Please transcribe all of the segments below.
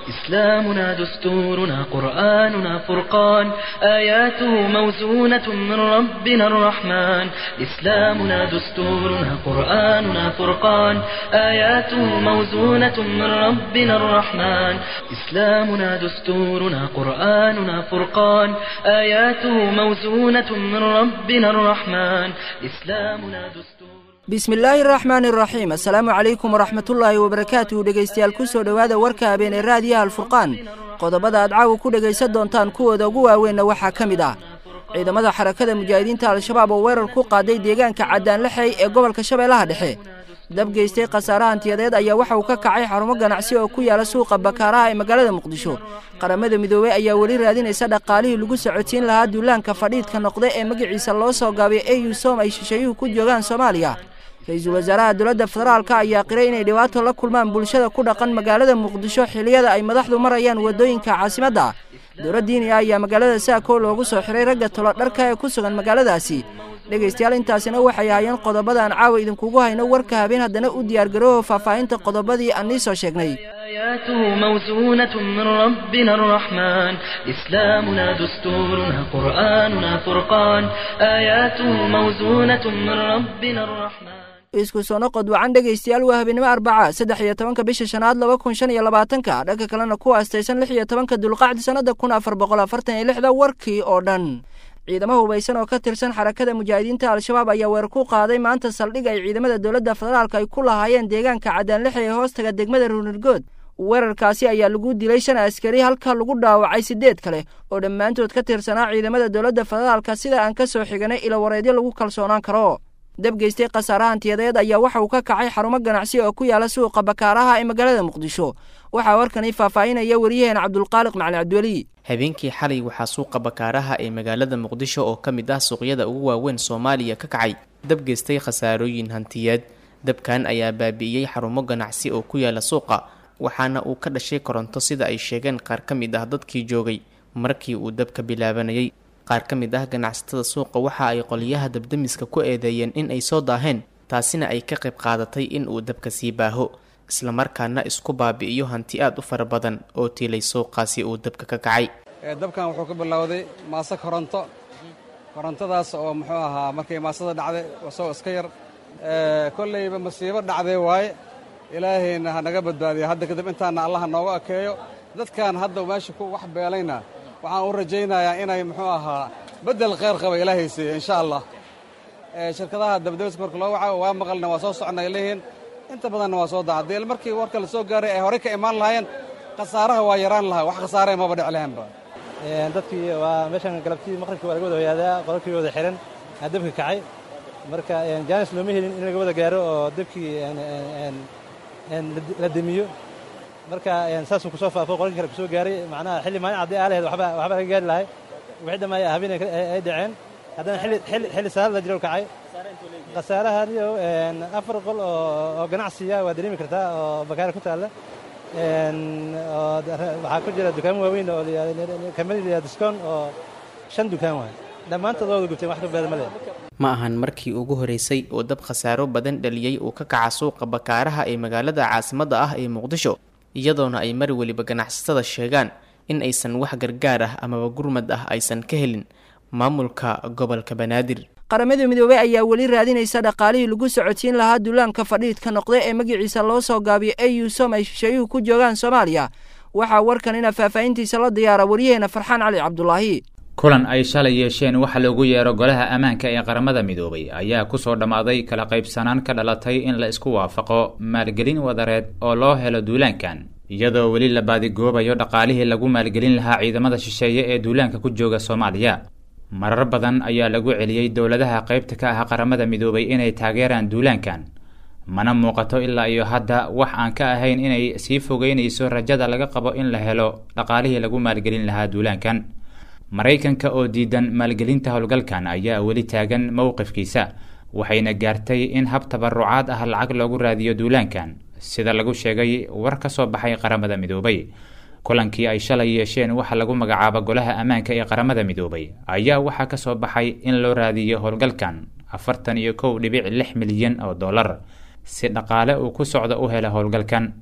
إسلامنا دستورنا قرآننا فرقان آياته موزونة من ربنا الرحمن إسلامنا دستورنا قرآننا فرقان آياته موزونة من ربنا الرحمن إسلامنا دستورنا قرآننا فرقان آياته موزونة من ربنا الرحمن إسلامنا دستور bismillaahi araxmaani araxiim assalaamu calaykum waraxmatullaahi wabarakaatuhu dhegaystayaal ku soo dhowaada warka habeenee raadiyaha alfurqaan qodobada aad caawa ku dhegaysan doontaan kuwooda ugu waaweynna waxaa ka mid ah ciidamada xarakada mujaahidiinta al-shabaab oo weerar ku qaaday deegaanka caddaanlexey ee gobolka shabeellaha dhexe dab geystay khasaare hantiyadeed ayaa waxa uu ka kacay xarumo ganacsi oo ku yaala suuqa bakaaraha ee magaalada muqdisho qaramada midoobey ayaa weli raadinaysa dhaqaalihii lagu socotiin lahaa duulaanka fadhiidka noqda ee magaciisa loo soo gaabay au som ay shisheeyuhu ku joogaan soomaaliya ra-iisul wasaaraha dowladda federaalka ayaa qiray inay dhibaato la kulmaan bulshada ku dhaqan magaalada muqdisho xilliyada ay madaxdu marayaan waddooyinka caasimadda dowlad diini ah ayaa magaalada saako loogu soo xiray ragga tolo dharka ee ku sugan magaaladaasi dhegaystayaal intaasina waxay ahaayeen qodobadaan caawa idinkugu hayno warka habeen haddana u diyaargarooho faahfaahinta qodobadii aan nii soo sheegnay آياته موزونة من ربنا الرحمن إسلامنا دستورنا قرآننا فرقان آياته موزونة من ربنا الرحمن isku soo noqod wacan dhegaystayaal waa habeenimo arbaca saddex iyo tobanka bisha shanaad laba kun shan iyo labaatanka dhanka kalena ku aastaysan lix iyo tobanka dulqacdi sannada kun afar boqol afartan iyo lixda warkii oo dhan ciidamo hubaysan oo ka tirsan xarakada mujaahidiinta al-shabaab ayaa weer ku qaaday maanta saldhig ay ciidamada dowladda federaalka ay ku lahaayeen deegaanka caddaanlexe ee hoostaga degmada ruunirgood weerarkaasi ayaa lagu dilay shan askari halka lagu dhaawacay siddeed kale oo dhammaantood ka tirsanaa ciidamada dowladda federaalka sida aan ka soo xiganay ilo wareedyo lagu kalsoonaan karo dab geystay khasaare hantiyadeed ayaa waxa uu ka kacay xarumo ganacsi oo ku yaala suuqa bakaaraha ee magaalada muqdisho waxaa warkani faahfaahinaya waryaheena cabdulqaaliq macali cabdiweli habeenkii xalay waxaa suuqa bakaaraha ee magaalada muqdisho oo ka mid ah suuqyada ugu waaweyn soomaaliya ka kacay dab geystay khasaarooyin hantiyeed dabkan ayaa baabi'iyey xarumo ganacsi oo ku yaala suuqa waxaana uu ka dhashay koronto sida ay sheegeen qaar ka mid ah dadkii joogay markii uu dabka bilaabanayay qaar ka mid ah ganacsatada suuqa waxa ay qolyaha dabdamiska ku eedeeyeen in ay soo daaheen taasina ay ka qayb qaadatay in uu dabka sii baaho islamarkaana isku baabi'iyo hanti aad u fara badan oo tiilay suuqaasi uu dabka ka kacay dabkan wuxuu ka bilowday maaso koronto korontadaas oo muxuu ahaa markay maasada dhacday isagoo iska yar kollayba masiibo dhacday waaye ilaahayna ha naga badbaadiya hadda kadib intaana allaha nooga ekeeyo dadkan hadda meesha ku wax beelayna waxaan u rajaynayaa inay muxuu ahaa beddel kheyr qaba ilaahay siiya insha allah shirkadaha dabdabiska marka loo waca waa maqalna waa soo socnay leeyihiin inta badanna waa soo daca dee markii warka la soo gaaray ay horey ka imaan lahaayeen khasaaraha waa yaraan lahaa wax khasaaree maba dhic lahaanba dadkii waa meeshan galabtii maqribkii waa laga wada hoyaadaa qololkii wada xihan aa dabka kacay marka jaanis looma helin in laga wada gaaro oo dabkii la demiyo marka saasuu kusoo faafo qolalkii kale kusoo gaaray macnaha xilli maalin caddii aa lahayd waxba waxba laga gaari lahay wixii dhamma habeen ay dhaceen haddana xilli salaad la jiro kacay khasaarahaniyo afar qol oo ganacsiya waa dareemi kartaa oo bakaara ku taalla waxaa ku jira dukaamo waaweyn oo kamid diskoon oo shan dukaan waay dhammaantood waa wada gubteen wax ka badan ma leh ma ahan markii ugu horeysay oo dab khasaaro badan dhaliyey uu ka kaca suuqa bakaaraha ee magaalada caasimadda ah ee muqdisho iyadoona ay mar weliba ganacsatada sheegaan in aysan wax gargaar ah amaba gurmad ah aysan ka helin maamulka gobolka banaadir qaramada midoobey ayaa weli raadinaysa dhaqaalihii lagu socotiin lahaa duulaanka fadhiidka noqda ee magaciisa loo soo gaabiyo au som ay shisheeyuhu ku joogaan soomaaliya waxaa warkan ina faahfaahintiisa la diyaara waryaheena farxaan cali cabdulaahi kulan ay shalay yeesheen waxa loogu yeero golaha ammaanka ee qaramada midoobay ayaa kusoo dhammaaday kala qaybsanaan ka dhalatay in la isku waafaqo maalgelin wadareed oo loo helo duulaankan iyadoo weli la baadigoobayo dhaqaalihii lagu maalgelin lahaa ciidamada shisheeye ee duulaanka ku jooga soomaaliya marar badan ayaa lagu celiyey dowladaha qaybta ka ah qaramada midoobay inay taageeraan duulaankan mana muuqato ilaa iyo hadda wax aan ka ahayn inay sii fogeynayso rajada laga qabo in la helo dhaqaalihii lagu maalgelin lahaa duulaankan maraykanka oo diidan maalgelinta howlgalkan ayaa weli taagan mowqifkiisa waxayna gaartay in hab tabarucaad ah lacag loogu raadiyo duulaankan sida lagu sheegay war ka soo baxay qaramada midoobay kulankii ay shalay yeesheen waxa lagu magacaaba golaha ammaanka ee qaramada midoobay ayaa waxaa ka soo baxay in loo raadiyo howlgalkan afartan iyo kow dhibic lix milyan oo dollar si dhaqaale uu ku socdo u hela howlgalkan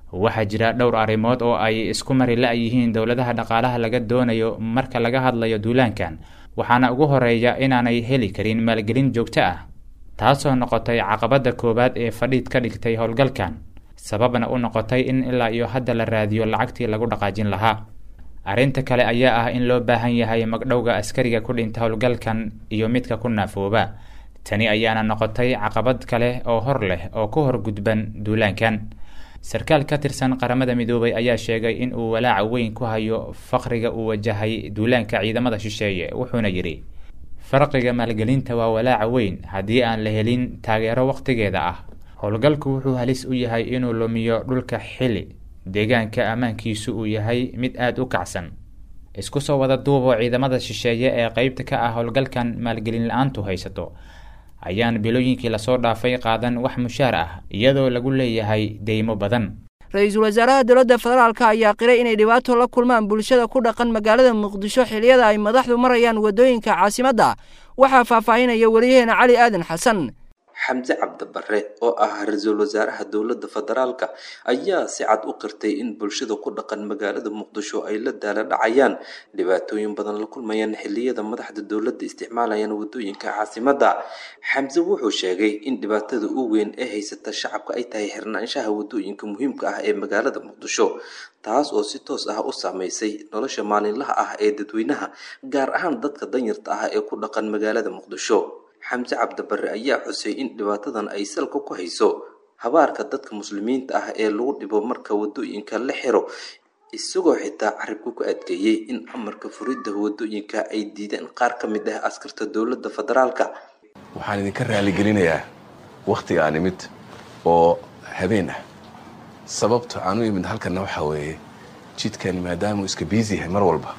waxaa jira dhowr arrimood oo ay isku mari la-yihiin dowladaha dhaqaalaha laga doonayo marka laga hadlayo duulaankan waxaana ugu horeeya inaanay heli karin maalgelin joogto ah taasoo noqotay caqabadda koowaad ee fadhiid ka dhigtay howlgalkan sababna u noqotay in ilaa iyo hadda la raadiyo lacagtii lagu dhaqaajin lahaa arrinta kale ayaa ah in loo baahan yahay magdhowga askariga ku dhinta howlgalkan iyo midka ku naafooba tani ayaana noqotay caqabad kale oo hor leh oo ku hor gudban duulaankan sarkaal ka tirsan qaramada midoobay ayaa sheegay in uu walaaca weyn ku hayo faqriga uu wajahay duulaanka ciidamada shisheeye wuxuuna yidhi farqiga maalgelinta waa walaaca weyn haddii aan la helin taageero wakhtigeeda ah howlgalku wuxuu halis u yahay inuu lumiyo dhulka xili deegaanka ammaankiisu uu yahay mid aada u kacsan isku soo wada duuboo ciidamada shisheeye ee qeybta ka ah howlgalkan maalgelin la-aantu haysato ayaan bilooyinkii lasoo dhaafay qaadan wax mushaar ah iyadoo lagu leeyahay deymo badan ra-iisul wasaaraha dowladda federaalka ayaa qiray inay dhibaato la kulmaan bulshada ku dhaqan magaalada muqdisho xiliyada ay madaxdu marayaan waddooyinka caasimadda waxaa faahfaahinaya wariyaheena cali aadan xasan xamse cabdibare oo ah ra-iisul wasaaraha dowladda federaalka ayaa si cad u qirtay in bulshada ku dhaqan magaalada muqdisho ay la daala dhacayaan dhibaatooyin badan la kulmayaan xiliyada madaxda dowladda isticmaalayaan wadooyinka caasimadda xamse wuxuu sheegay in dhibaatada ugu weyn ee haysata shacabka ay tahay xirnaanshaha wadooyinka muhiimka ah ee magaalada muqdisho taas oo si toos ah u saameysay nolosha maalinlaha ah ee dadweynaha gaar ahaan dadka danyarta ah ee ku dhaqan magaalada muqdisho xamse cabdibare ayaa xusay in dhibaatadan ay salka ku hayso habaarka dadka muslimiinta ah ee lagu dhibo marka wadooyinka la xiro isagoo xitaa carabka ku adkeeyey in amarka furidda wadooyinka ay diideen qaar ka mid ah askarta dowladda federaalka waxaan idinka raaligelinayaa wakhtiga aan imid oo habeen ah sababta aan u imid halkanna waxaa weeye jidkani maadaama uu iska biisi yahay mar walba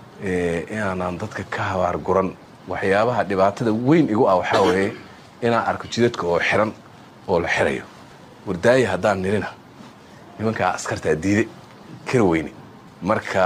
inaanaan dadka ka habaar guran waxyaabaha dhibaatada weyn igu ah waxaa weeye inaan arko jidadka oo xiran oo la xirayo wardaaya haddaan nirina nimankaa askartaa diide kara weyne marka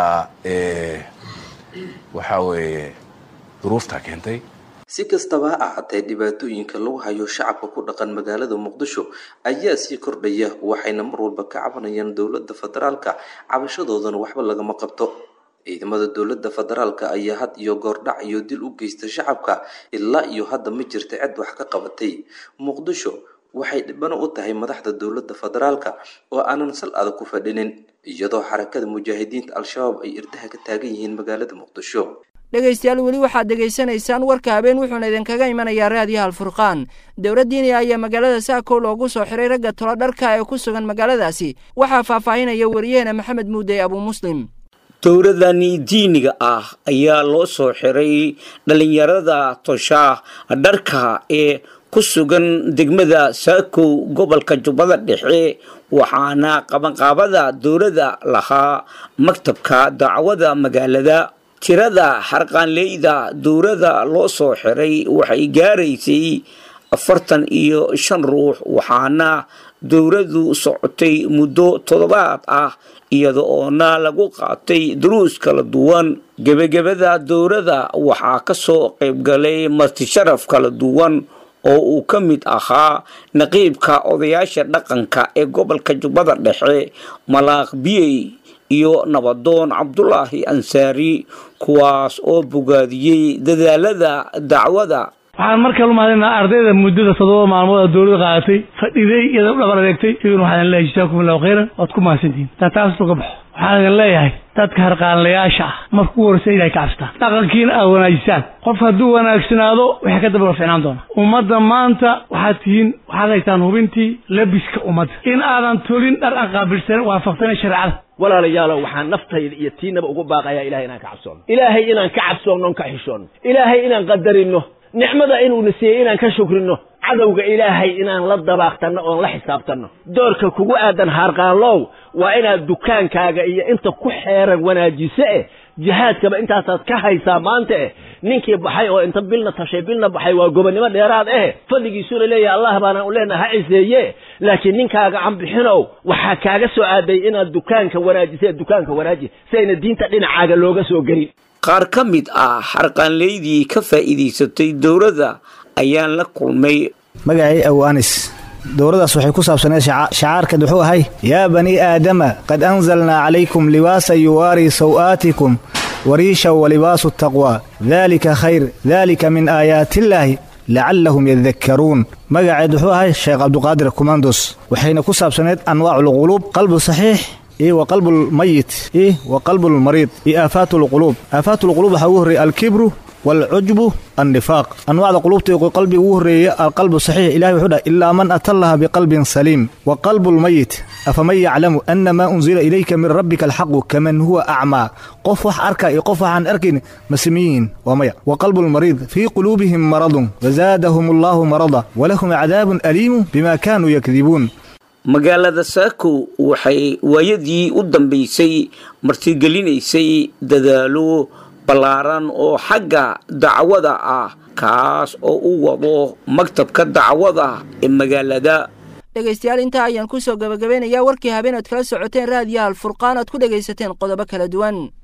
waxaa weeye duruuftaa keentay si kastaba ha ahaatee dhibaatooyinka lagu hayo shacabka ku dhaqan magaalada muqdisho ayaa sii kordhaya waxayna mar walba ka cabanayaan dowladda federaalka cabashadoodana waxba lagama qabto ciidamada dowladda federaalka ayaa had iyo goordhac iyo dil u geysta shacabka ilaa iyo hadda ma jirta cid wax ka qabatay muqdisho waxay dhibano u tahay madaxda dowladda federaalka oo aanan sal adag ku fadhinin iyadoo xarakada mujaahidiinta al-shabaab ay irdaha ka taagan yihiin magaalada muqdisho dhegaystayaal weli waxaad dhegaysanaysaan warka habeen wuxuuna idinkaga imanayaa raadiyaha alfurqaan dowlad diiniya ayaa magaalada saako loogu soo xiray ragga tolo dharka ee ku sugan magaaladaasi waxaa faahfaahinaya wariyaheena maxamed muude abuu muslim dowladani diiniga ah ayaa loo soo xiray dhallinyarada toshaah dharka ee ku sugan degmada saakow gobolka jubbada dhexe waxaana qabanqaabada dowladda lahaa maktabka dacwada magaalada tirada xarqaanleyda dowladda loo soo xiray waxay gaaraysay afartan iyo shan ruux waxaana dowladdu socotay muddo toddobaad ah iyada oona lagu qaatay duruus kala duwan gebagabada dowladda waxaa ka soo qaybgalay martisharaf kala duwan oo uu ka mid ahaa naqiibka odayaasha dhaqanka ee gobolka jubbada dhexe malaaq biyey iyo nabadoon cabdulaahi ansaari kuwaas oo bogaadiyey dadaalada dacwada waxaan marka lumahadinaa ardayda muddada toddoba maalmood dowlada qaadatay fadhiday iyada dhabar adeegtay iyaguna waxaan leeyahay jazaakum allahu khayran waad ku mahadsantihin taa taas uga baxo waxaan idin leeyahay dadka harqaanlayaasha ah marka ugu horreysa ilahay ka cabsataan dhaqankiina aad wanaajisaan qof hadduu wanaagsanaado waxay ka daba ficnaan doonaa ummadda maanta waxaad tihiin waxaad haytaan hubintii labiska ummadda in aadan tolin dhar aan qaabilsanin waafaqsanin shareecada walaalayaalow waxaan naftayda iyo tiinaba ugu baaqayaa ilahay inaan ka cabsoonno ilaahay inaan ka cabsoonno on ka xishoonno ilaahay inaan qadarino nicmada inuuna siiyey inaan ka shukrino cadowga ilaahay inaan la dabaaqtanno oon la xisaabtanno doorka kugu aadan haarqaanlow waa inaad dukaankaaga iyo inta ku xeeran wanaajiso eh jihaadkaba intaasaad ka haysaa maanta eh ninkii baxay oo inta bilna tashay bilna baxay waa gobonnimo dheeraad eh fadligiisuna leeyahay allah baanaan u leenaha ha ciseeye laakiin ninkaaga canbixinow waxaa kaaga soo aaday inaad dukaanka wanaajisa dukaanka wanaaji si ayna diinta dhinacaaga looga soo gelin qaar ka mid ah xarqaanleydii ka faa'iidaysatay dowladda ayaan la kulmay magacay aw anis dowradaas waxay ku saabsaneed shacaarkeed wuxuu ahay yaa banii aadama qad anzalnaa calaykum libaasa yuwaarii saw'aatikum wariisha walibaasu taqwa daalika khayr daalika min aayaatiillaahi lacallahum yadakkaruun magaceed wuxuu ahay sheekh cabduqaadir kumandos waxayna ku saabsaneed anwaaculquluub qalbu saxiix iyo wa qalbulmayit iyo wa qalbulmariid iyo aafaatulquluub aafaatulquluub waxaa ugu horreeyey alkibru waalcujbu annifaaq anwaacda quluubta iyo qalbiga ugu horreeya alqalbu saxiix ilahi wuxuu dhahay ilaa man atallaha biqalbin saliim wa qalbulmayit afaman yaclamu ana maa unzila ilayka min rabbika alxaqu kaman huwa acmaa qof wax arka iyo qof waxaan arkayn ma simiyihiin waa maya wa qalbulmariid fii quluubihim maradun wazaadahum allaahu marada walahum cadaabun aliimu bima kaanuu yakdibuun magaalada saako waxay waayadii u dambaysay martigelinaysay dadaalo ballaaran oo xagga dacwada ah kaas oo u wado maktabka dacwada ee magaalada dhegaystayaal intaa ayaan ku soo gabagabeynayaa warkii habeen ood kala socoteen raadiyaha alfurqaan oad ku dhegaysateen qodobo kala duwan